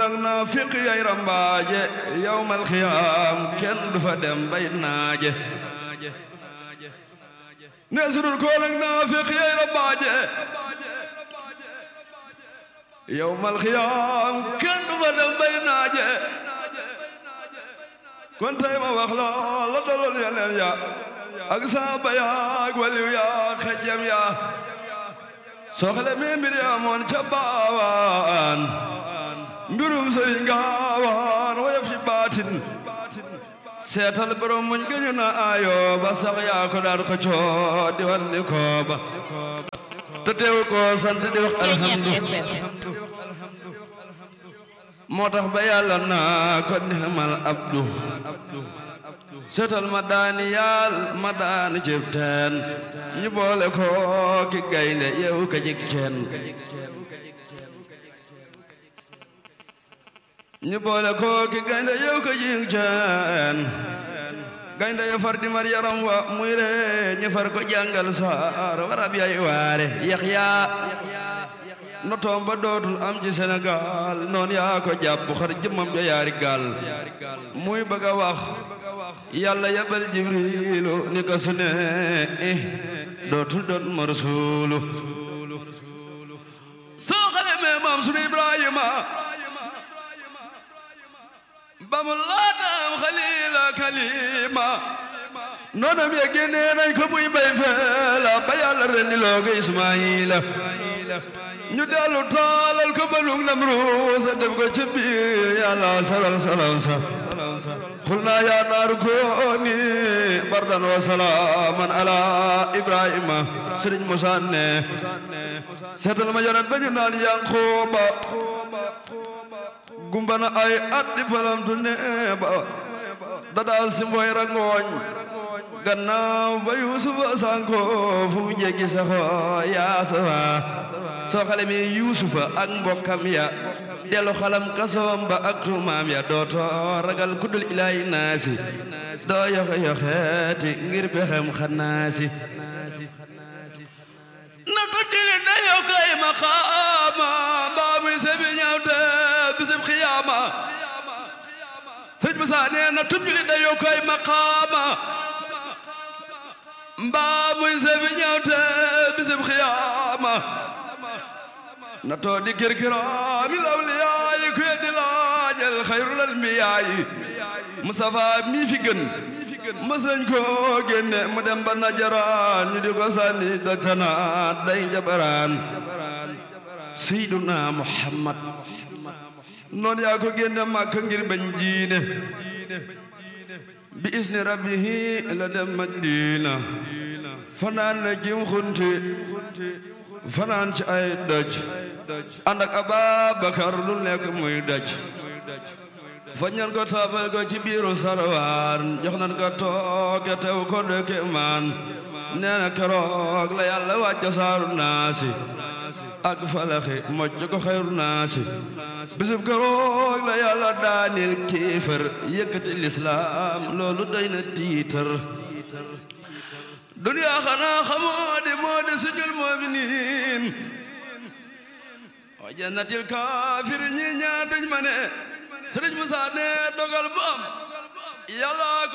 nag naa fiq yay rambaaje yawmal xiyaam kenn du fa dem bay naaje ne sudul ko nag naa fiq yay rambaaje yawmal xiyaam kenn du fa dem bay naaje kon tey ma wax la la dalool yeneen ya ak saaba ya ak waliw ya xejjam ya soxla mi mbir ya moon ca baawaan mbirum sëriñ gaawaan waya fi baatin seetal borom muñ gëñu na ayo ba sax yaa ko daan xëccoo di wan ni ko ba te teew ko sant di wax alhamdu moo tax ba yàlla naa ko nixmal abdu seetal ma daani yaal ma daani cib teen ñu boole ko ki gaynde yeewu ka jik ceen ñu boole ko ki gaynde yeewu ka jik ceen gaynde ya far di mar yaram wa muy re ñu far ko jàngal saar warab yay waare yaxya notoom ba dootul am ci Sénégal noon yaa ko jàpp xar jëmmam ja yaari gaal muy bëgg a wax yàlla yabal jibrilu ni ko su ne dootul doon ma rasulu soo xale mee maam sunu Ibrahima ba mu laatam xalila kalima noonam ya génnee nañ ko muy bay feela ba yàlla rendi loo ko Ismaayila ñu dellu taalal ko balug Namruusa def ko ci biir yàlla salal salam sa xul naa yaa naaru kooni bardan wa salaaman ala Ibrahima Sëriñ Musaa ne seetal ma yonent ba ñu naan Yankuba gumbana ay at di falam tu ne ba dadaa si mboy rangooñ gannaaw ba yuusufa sanko fu mu jéggi saxo yaasawa soo xale mi yuusufa ak mbokkam ya delu xalam kasoom ba ak tuumaam ya dooto ragal kuddul ilaahi naasi doo yoxe yoxeeti ngir pexem xanaasi na ko jëli na yokkay maqaama mbaa muy sebi ñaawte bisib xiyaama sëriñ Musaa nee na tub juli da yokkay maqaama mbaa muy sebi ñaawte bisib xiyaama na too di kirkiraami lawliyaayi ku yeddi laajal xayrul anbiyaayi Mustafa mi fi gën mës nañ ko génne mu dem ba najaraan ñu di ko sànni dajtanaat day njabaraan Seyduna Muhammad noon yaa ko génne Makka ngir bañ diine bi isni rabbihi la dem Madina fanaan na jim xunti fanaan ci ay doj ànd ak Ababakar lu nekk muy doj fa ñan ko taabal ko ci biiru sarwaan jox nan ko tooke tew ko dëkke maan nee na keroog la yàlla wàcca saaru naasi ak falaxi mocc ko xayru naasi bisub keroog la yàlla daanil kiifër yëkkati lislaam loolu doy na tiitar duniyaa xanaa xamoo di moo di sujul mu'miniin wa jannatil kaafir ñi ñaar duñ ma ne Sëriñ Musaa ne dogal bu am yàlla